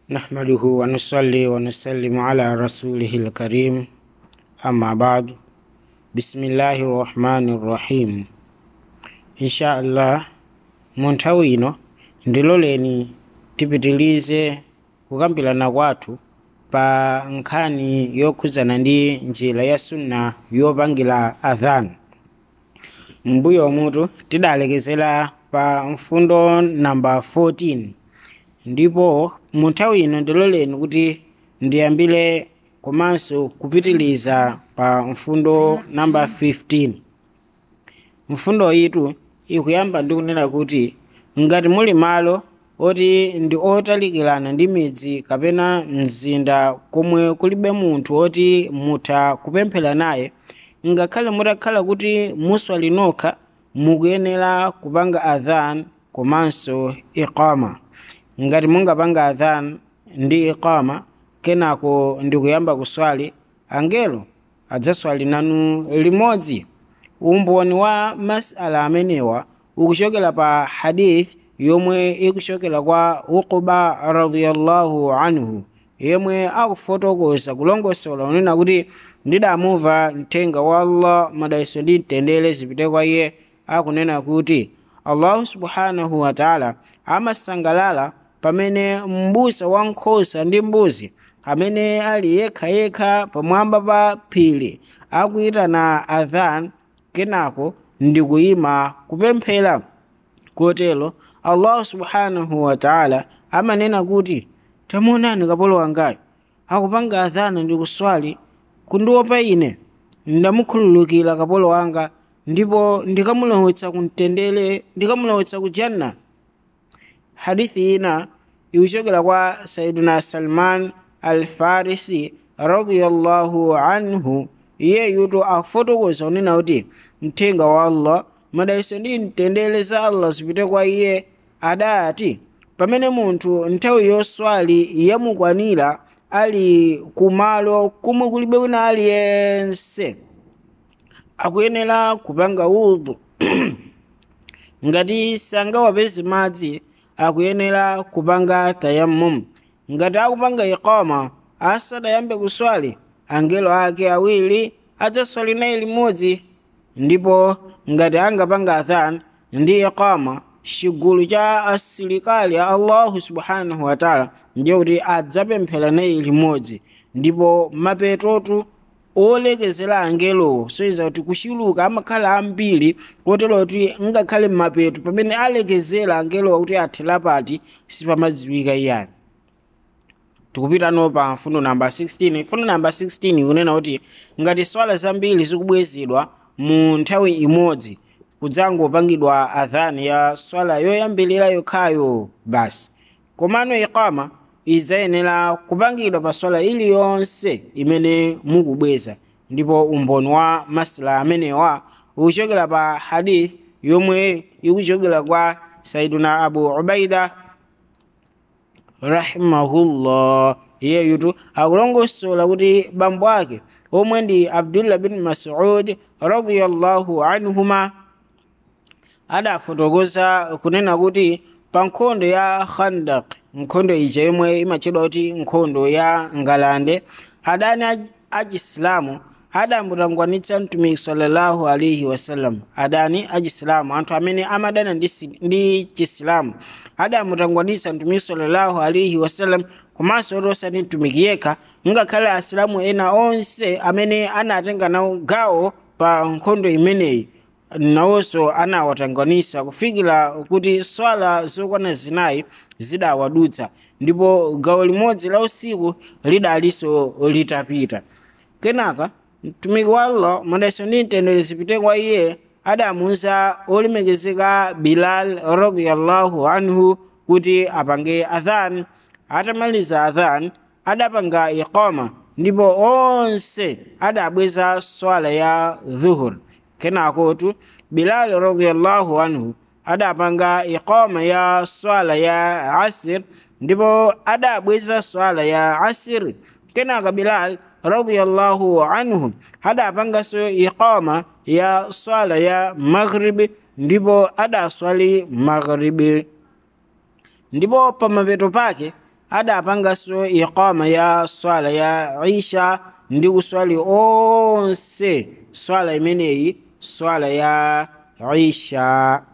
نحمده ونصلي ونسلم على رسوله الكريم أما بعد بسم الله الرحمن الرحيم إن شاء الله munthawi ino ndiloleni tipitilize kukambirana kwathu pa nkhani yokhudzana ndi njira ya sunna yopangira adhan mbuyo mutu tidalekezera pa mfundo namba 14 ndipo munthawi ino ndiloleni kuti ndiyambire komanso kupitiliza pa mfundo namba 15 mfundo yitu ikuyamba ndi kunena kuti ngati muli malo oti ndi otalikirana ndi midzi kapena mzinda komwe kulibe munthu oti mutha kupemphera naye ngakhale mutakhala kuti muswali nokha mukuyenera kupanga adhan komanso iqama ngati mungapanga adhan ndi iqama kenako ndikuyamba kuswali angelo adzaswali nanu limodzi umboni wa masala amenewa ukuchokera pa hadith yomwe ikuchokera kwa uquba radiyallahu anhu yemwe akufotokoza kulongosola unena kuti ndidamumva mthenga wa allah madalitso ndi mtendere zipite kwa iye akunena kuti allahu subhanahu wataala amasangalala pamene m'busa wa nkhosa ndi mbuzi amene ali yekhayekha pamwamba pa phiri akuyitana adhan kenako ndikuyima kupemphera kotero allahu subhanahu wataala amanena kuti tamuonani kapolo wangayo akupanga adhana ndi kuswali kundiopa ine ndamukhululukira kapolo wanga ndipo ndikamulowetsa kumtendere ndikamulowetsa ku janna hadithi ina ikuchokera kwa saiduna salman alfarisi radiyallahu anhu iyeyuto akufotokoza kunena kuti mthenga wa allah madalitso ndi mtendere za allah zipite kwa iye adati pamene munthu nthawi yoswali yamukwanira ali kumalo kumwe kulibe wina aliyense akuyenera kupanga udhu ngati sangawapeze madzi akuyenera kupanga tayammum ngati akupanga iqama asadayambe kuswali angelo ake awiri adzaswali naye limodzi ndipo ngati angapanga adhan ndi iqama chigulu cha asilikali a allahu subhanahu wataala ndiye kuti adzapemphera naye limodzi ndipo mapetotu olekezera angelowo soiza kuti kuchuluka amakhala ambiri kotero kuti ngakhale mapeto pamene alekezera angelowo kuti athera pati sipamadziwika iyani tikupitano pa mfundo namba 16 mfundo namba 16 ikunena kuti ngati swala zambiri zikubwezedwa mu nthawi imodzi kudzangopangidwa adhani ya swala yoyambirira yokhayo basi komano iqama izayenera kupangidwa pa swala iliyonse imene mukubweza ndipo umboni wa masala amenewa ukuchokera pa hadith yomwe ikuchokera kwa saiduna abu ubaida rahimahullah iyeyutu akulongosola kuti bambo ake omwe ndi abdullah bin masud radiyallahu anhuma adafotokoza kunena kuti pa nkhondo ya khandak nkhondo ija yomwe imatchedwa kuti nkhondo ya ngalande adani achisilamu adamutangwanitsa mtumiki sallallahu alaihi wasallam adani achisilamu anthu amene amadana ndi, ndi chisilamu adamutangwanitsa mtumiki sallallahu alaihi wasallam komanso oti osati mtumiki yekha ngakhale asilamu ena onse amene anatenga nawo gawo pa nkhondo imeneyi nawonso anawatangwanisa kufikira kuti swala zokwana zinayi zidawadutsa ndipo gawo limodzi la usiku lidalinso litapita kenaka mtumiki wa allah madalitso ndi mtendere zipite kwa iye adamuwuza olemekezeka bilal radiyallahu anhu kuti apange adhan atamaliza adhan adapanga iqama ndipo onse adabweza swala ya dhuhur kenakotu bilal radiyallahu anhu adapanga iqama ya swala ya asir ndipo adabweza swala ya asir kenaka bilal radiyallahu anhu adapanganso iqama ya swala ya maghribi ndipo adaswali maghribi ndipo pamapeto pake adapanganso iqama ya swala ya isha ndi kuswali onse swala imeneyi swala ya isha